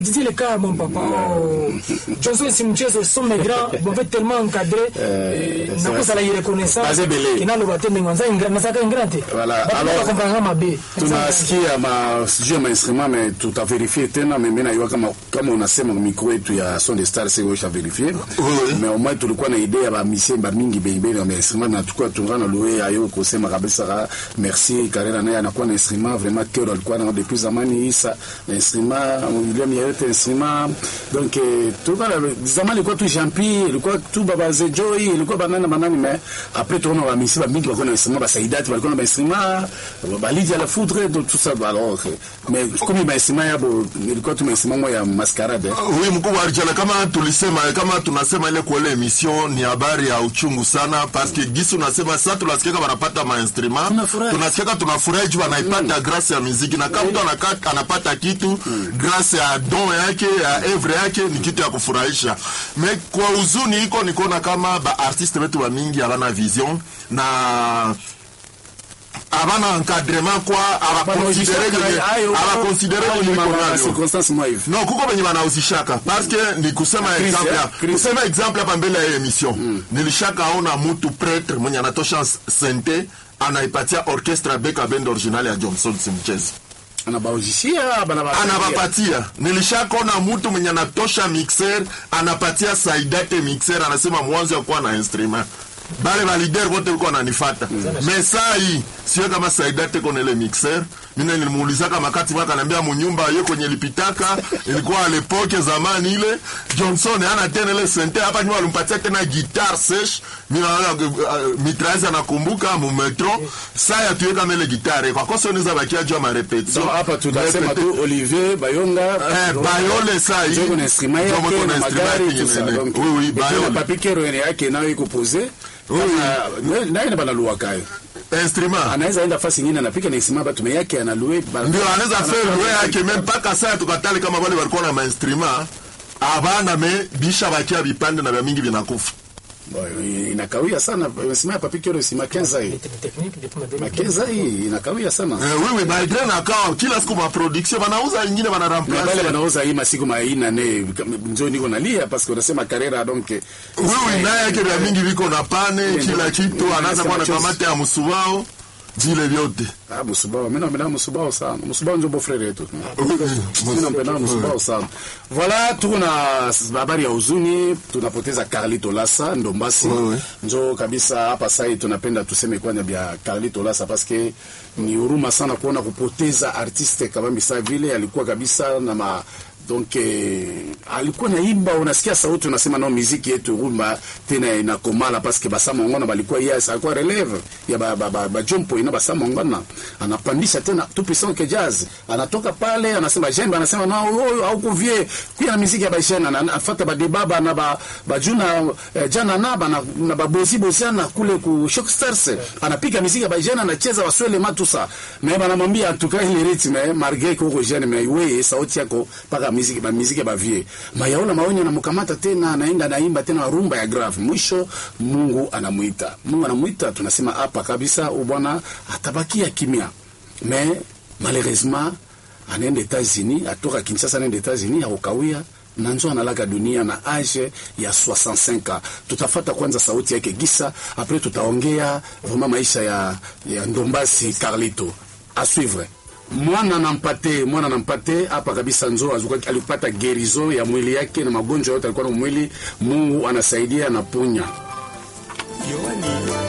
Dis le cas, mon papa. Oh. Johnson si mchezo sont mes grands, bon fait tellement encadré. Na kosa la reconnaissance. Azebele. Kinalo batende ngwanza ingra na saka ingrante. Voilà. Alors Alors, comprendre ma be. tunasikia ma sijui ma instrument mais tutaverifie tena mais mimi najua kama kama unasema mikro yetu ya son de star sio usha verifie oui. mais au moins tulikuwa na idea ya ba misie ba mingi beibeni ya instrument na tukua tungana loe ayo kusema kabisa ka merci Karera naye anakuwa na instrument vraiment cœur alikuwa na depuis zamani isa na instrument William yote instrument donc eh, tulikuwa na zamani ilikuwa tu Jampi ilikuwa tu baba Zejoi ilikuwa banana banani mais après tunaona ba misie ba mingi walikuwa na instrument ba Saidati walikuwa na ba instrument balidi à la foudre donc tout ça alors eh, mais comme ba instrument yabo ilikuwa tu instrument moja ya mascarade eh. Huyu mkuu wa Arjala, kama tulisema, kama tunasema ile kwa ile emission ni habari ya uchungu sana, paske gisi unasema sasa, tunasikia wanapata ma instrument, Tunafurahi. tunasikia tunafurahi juu wanaipata grâce ya muziki, na kama mtu anaka- anapata kitu grâce ya don yake ya evre yake, ni kitu ya kufurahisha. Me kwa huzuni iko ni kuona kama ba artiste wetu wa mingi havana vision na havana encadrement kwa abakonsidere Ayo, abakonsidere ayo, wenye ma- iko ma- nayo circonstance moja hivi no kuko venye wanauzishaka paske ni kusema Chris, example eh? ya- Chris. kusema example hapa mbele ya hii emission nilishaka ona mutu pretre mwenye anatosha sente anaipatia orchestra beka bend original ya johnson simchezi anabaujishia bana anabapatia nilishakona mutu mwenye anatosha mixer anapatia saidate mixer anasema mwanzo ya kuwa na instrument bale balider wote walikuwa wananifata me saa hii sio kama saidate kona ile mixer mimi nilimuulizaka makati mwaka ananiambia munyumba ye kwenye lipitaka ilikuwa alepoke zamani ile Johnson ana tena ile sente hapa nyuma alimpatia tena guitar sesh mimi naona uh, mitrazi anakumbuka mu metro saa ya tuweka mele gitare kwa kosa unaweza bakia jua ma repetition So, hapa tunasema tu Olivier Bayonga Eh, Bayole saa hii. Ndio kuna instrument Ndio yake kuna na magari instrument tout ça ingine. donc Oui, oui, et puis Bayole. na papi kero yake nayo iko posé kama naye na bana luwa kayo instrument anaweza enda fasi nyingine anapika na instrument batu me yake analue ndio anaweza faire lwe yake me mpaka saa tukatali kama wale walikuwa na mainstrument abana me bisha bakia vipande na vya mingi vinakufa inakawia sana instrument ya papi kero sima 15 hii technique depuis ma ma 15 hii inakawia sana eh, wewe malgré na kawa kila siku ma production wanauza ingine wana na bale remplace banauza hii masiku maina ne njo niko nalia parce que unasema karera donc wewe naye yake vya mingi viko na pane kila kitu anaanza kuwa na kamate ya msuwao vile vyote Ah, Musubao, mimi napenda Musubao sana. Musubao ndio beau-frère yetu. Mimi napenda Musubao sana. Voilà, tuko na habari ya huzuni, tunapoteza Carlito Lassa Ndombasi. Oui, oui. Njo kabisa hapa sasa tunapenda tuseme kwanza bia Carlito Lassa parce que ni huruma sana kuona kupoteza artiste kama Misa vile alikuwa kabisa na ma donc eh, alikuwa naimba, unasikia sauti, unasema no, muziki yetu rumba tena inakomala paske basama ngona balikuwa yes, alikuwa releve ya ba, ba, ba, ba jompo ina basama ngona anapandisha tena tout puissant que jazz, anatoka pale anasema jembe, anasema no, oh, au kuvie pia na muziki ya baishana anafuata ba debaba na ba bajuna eh, jana na ba na, na ba bosi bosiana kule ku shock stars anapiga muziki ya baishana anacheza waswele matusa mais banamwambia tukae ile rythme malgré que uko jeune mais wewe sauti yako paka muziki ba muziki ba vie mayaona maonyo anamkamata tena anaenda naimba tena rumba ya grave mwisho Mungu anamuita Mungu anamuita tunasema hapa kabisa ubwana atabakia kimya mais malheureusement anaenda États-Unis atoka Kinshasa anaenda États-Unis akukawia na njo analaka dunia na age ya 65 ans. Tutafata kwanza sauti yake Gisa, après tutaongea vraiment maisha ya, ya Ndombasi Carlito a suivre mwana nampate mwana nampate hapa kabisa nzo azuka alipata gerizo ya mwili yake na magonjwa yote alikuwa na mwili. Mungu anasaidia anaponya.